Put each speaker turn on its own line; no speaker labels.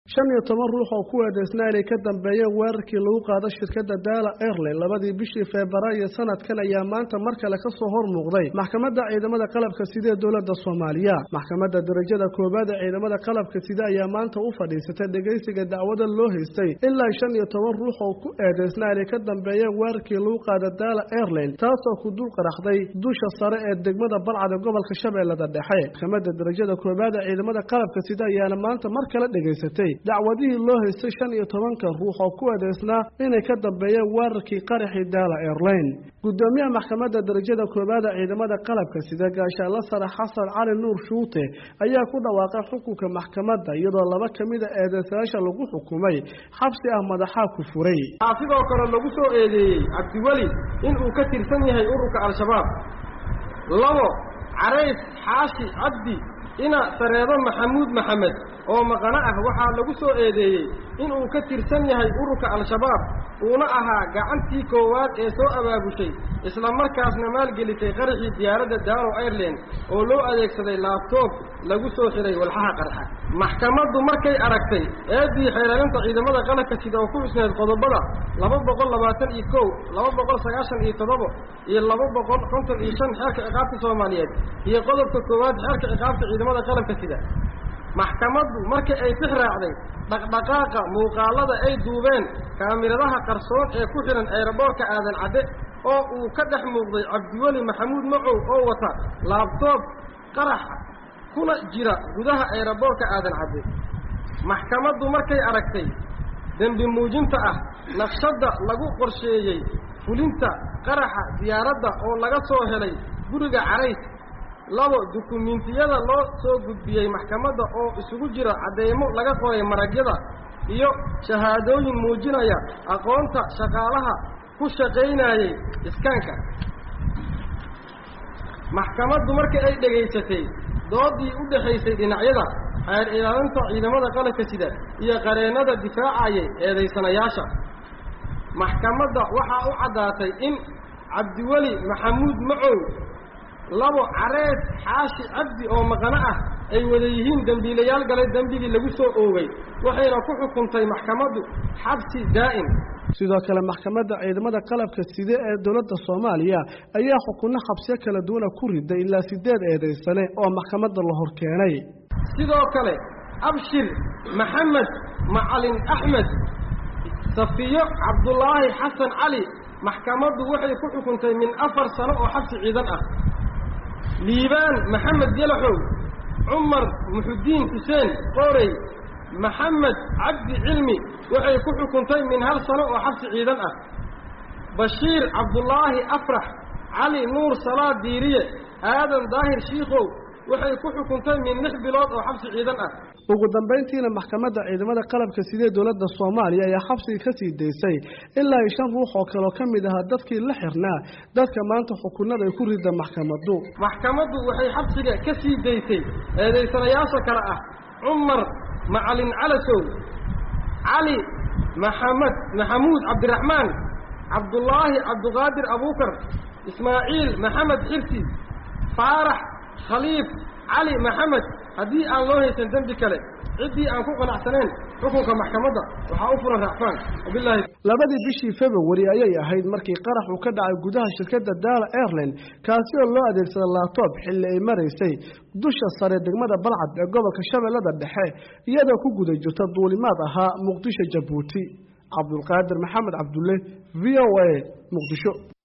shan iyo toban ruux oo ku eedeysnaa inay ka dambeeyeen weerarkii lagu qaado shirkadda daala airline labadii bishii febraayo sanadkan ayaa maanta mar kale ka soo hor muuqday maxkamadda ciidamada qalabka sida ee dowladda soomaaliya maxkamadda darajada koowaad ee ciidamada qalabka sida ayaa maanta u fadhiisatay dhegaysiga dacwada loo haystay ilaa shan iyo toban ruux oo ku eedeysnaa inay ka dambeeyeen weerarkii lagu qaado daala airline taasoo ku dul qaraxday dusha sare ee degmada balcad ee gobolka shabeellada dhexe maxkamadda darajada koowaad ee ciidamada qalabka sida ayaana maanta mar kale dhegaysatay dacwadihii loo haystay shan iyo tobanka ruux oo ku eedeysnaa inay ka dambeeyeen weerarkii qaraxii daala airline gudoomiyaha maxkamadda darajada koowaad ee ciidamada qalabka sida gaashaanla sare xasan cali nuur shuute ayaa ku dhawaaqay xukunka maxkamadda iyadoo laba ka mida eedeysayaasha lagu xukumay xabsi ah madaxaa ku furay
waxaa sidoo kale lagu soo eedeeyey cabdiweli in uu ka tirsan yahay ururka al-shabaab labo carays xaashi cabdi ina sareedo maxamuud maxamed oo maqano ah waxaa lagu soo eedeeyey inuu ka tirsan yahay ururka al-shabaab uuna ahaa gacantii koowaad ee soo abaabushay isla markaasna maalgelisay qaraxii diyaaradda daalo airline oo loo adeegsaday laabtoob lagu soo xiray walxaha qarxa maxkamaddu markay aragtay eeddii xeelaalinta ciidamada qalabka sida oo ku xusneed qodobada laba boqol labaatan iyo kow laba boqol sagaashan iyo toddoba iyo laba boqol konton iyo shan xeerka ciqaabta soomaaliyeed iyo qodobka koowaad xeerka ciqaabta ciidamada qalabka sida maxkamaddu markii ay tix raacday dhaqdhaqaaqa muuqaalada ay duubeen kaamiradaha qarsoon ee ku xidhan eeraboorka aadan cadde oo uu ka dhex muuqday cabdiweli maxamuud macow oo wata laabtoob qaraxa kuna jira gudaha eeraboorka aadan cadde maxkamaddu markay aragtay dembi muujinta ah naqshadda lagu qorsheeyey fulinta qaraxa diyaaradda oo laga soo helay guriga carays labo dukumiintiyada loo soo gudbiyey maxkamadda oo isugu jira cadeymo laga qoray maragyada iyo shahaadooyin muujinaya aqoonta shaqaalaha ku shaqaynayey iskaanka maxkamaddu markii ay dhegaysatay doodii u dhexaysay dhinacyada xeer ilaalinta ciidamada qalabka sida iyo qareennada difaacayay eedaysanayaasha maxkamadda waxaa u caddaatay in cabdiweli maxamuud macow labo carees xaashi cabdi oo maqano ah ay wada yihiin dembiilayaal galay dembigii lagu soo oogay waxayna ku xukuntay maxkamaddu xabsi daa'im
sidoo kale maxkamadda ciidamada qalabka side ee dowladda soomaaliya ayaa xukunno xabsiyo kala duwana ku riday ilaa sideed eedaysane oo maxkamadda la hor keenay
sidoo kale abshir maxamed macalin axmed safiyo cabdulaahi xasan cali maxkamaddu waxay ku xukuntay min afar sano oo xabsi ciidan ah liibaan maxamed yalaxow cumar muxudiin xuseen qoorey maxamed cabdi cilmi waxay ku xukuntay min hal sano oo xabsi ciidan ah bashiir cabdulaahi afrax cali nuur salaad diiriye aadan daahir shiikow waxay ku xukuntay min lix bilood oo xabsi ciidan ah
ugu dambayntiina maxkamadda ciidamada qalabka sidee dowladda soomaaliya ayaa xabsiga ka sii daysay ilaa iyo shan ruux oo kaleo ka mid ahaa dadkii la xirnaa dadka maanta xukunada ay ku rida maxkamaddu
maxkamaddu waxay xabsiga ka sii daysay eedaysanayaasha kale ah cumar macalin calasow cali maxamed maxamuud cabdiraxmaan cabdulaahi cabduqaadir abuukar ismaaciil maxamed xirsi faarax khaliif cali maxamed haddii aan loo haysan dembi kale ciddii aan ku qanacsaneen xukunka maxkamadda waxaa u furan raacfaan wabilaahi
labadii bishii februari ayay ahayd markii qarax uu ka dhacay gudaha shirkadda daala airline kaasi oo loo adeegsaday laabtoob xilli ay maraysay dusha sare degmada balcad ee gobolka shabeellada dhexe iyadoo ku guda jirta duulimaad ahaa muqdisho jabuuti cabdulqaadir maxamed cabdulle v o a muqdisho